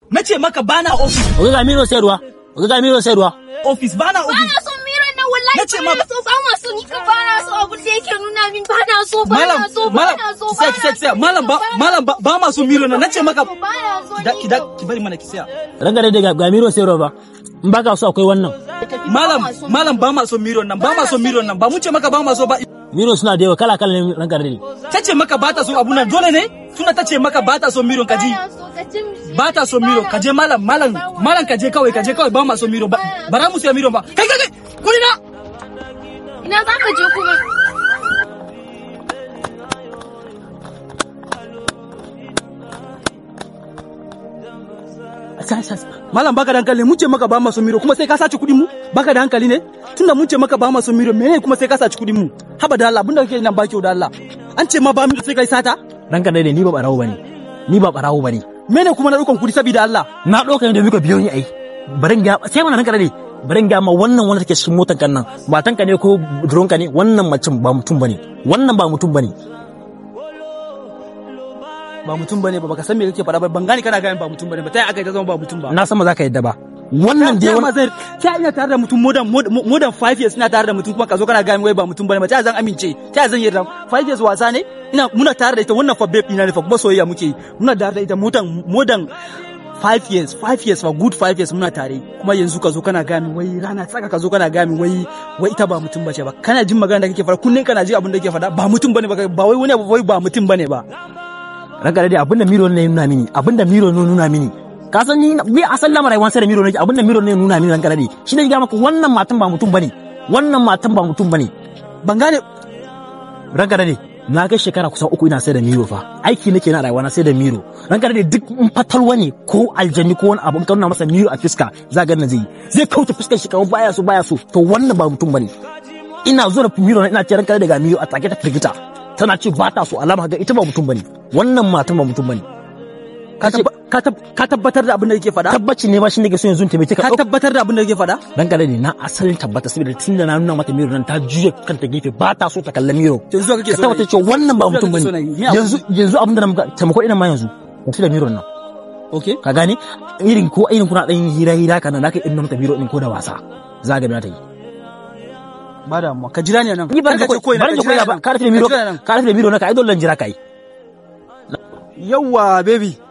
Na ce maka bana office. Oga ga miro sayarwa. Oga ga miro sayarwa. Office bana Ba office. na son miran nan wallahi Nace ba ma- na so ba ma so ni ka ba na so abin da yake nuna min ba na so ba Malam, na so ba malam, na so ba sai na sai sai so, malam ba ba na malam ba ba ma so miro na nace maka so, ba na so ki da ni ki da ka- ki bari mana ki saya. Ranka dai ga ga miro sayarwa ba. In baka so akwai wannan. Malam malam ba ma so miro nan ba ma so miro nan ba mun ce maka ba ma so ba Miro suna da yawa kala kala ne ranka dai. ta ce maka ba ta so abu nan dole ne tunda ta ce maka ba ta so miro ka ji Ba na so, ka ce mishi. ba ta so miro ka je malam malam malam ka je kawai ka je kawai ba ma so miro ba bara mu siya miro ba kai kai kai kuri na Ina za ka je kuma? malam baka da hankali mun ce maka ba ma so miro kuma sai ka sace kudin mu baka da hankali ne tunda mun ce maka ba ma so miro menene kuma sai ka sace kudin mu haba da Allah abinda kake nan ba kyau da Allah an ce ma ba miro sai kai sata Ranka dai ni ba barawo bane. Ni ba barawo bane. menene kuma na dukan kudi saboda Allah Na ɗauka ne da muka biyo ni ai. Barin ga sai mana ranka dai. Barin ga ma wannan wanda take cikin motar kan nan. Matanka ne ko budurwanka ne wannan macin ba mutum bane. Wannan ba mutum bane. ba mutum bane ba baka san me kake faɗa ba ban gane kana gane ba mutum bane ba ta aka ta zama ba mutum ba Na san ba za ka yadda ba. Wannan dai ta ma wani zai ta ina tare da mutum more than more than 5 years ina tare da mutum kuma ka zo kana gane wai ba mutum bane ba ta zan amince ta zan yarda 5 years wasa ne ina muna tare da ita wannan fa babe ina ne fa kuma soyayya muke yi muna tare da ita more than more than 5 years 5 years fa good 5 years muna tare kuma yanzu ka zo kana gami wai rana tsaka ka zo kana gami wai wai ita ba mutum bace ba kana jin magana da kake fara kunnen kana ji abin da kake faɗa ba mutum bane ba ba wai wani abu wai ba mutum bane ba ranka dai abinda miro ne ya nuna mini abinda miro ne ya nuna mini ka san ni ni asal lamarin rayuwar sai da miro ne abinda miro ne ya nuna mini ranka dai shi ne ga maka wannan matan ba mutum bane wannan matan ba mutum bane ban gane ranka dai na kai shekara kusan uku ina sai da miro fa aiki nake na rayuwa na sai da miro ranka dai duk in fatalwa ne ko aljanni ko wani abu in ka nuna masa miro a fiska za ga na zai zai kauta fuskar shi kamar baya so baya so to wannan ba mutum bane ina zo da miro na ina ce ranka dai ga miro a take ta firgita tana ce ba ta so alama ga ita ba mutum bane wannan matan ba mutum bane ka tabba- ka tab- ka tabbatar da abin da kake faɗa tabbaci ne ba shi ne ke so yanzu in taimake ka ka tabbatar da abin da kake faɗa dan kare ne na asalin tabbata saboda tun da na nuna mata miro nan ta juya kanta gefe ba ta so ta kalla miro yanzu kake ka so na tabbata yi. cewa wannan ba Yanzu mutum kake bane so na yi. Ni abu- yanzu yanzu abin da na muka taimako ina ma yanzu ka da miro nan okay ka gane irin ko irin kuna dan hira hira kana da ka irin mata miro din ko da wasa za ga ta yi ba da mu ka jira ni nan ni ba ka ce ko ina ba ka jira ka ni nan. ba ka da miro Ka jira ni nan. ka da miro na ka ai dole jira kai yawwa baby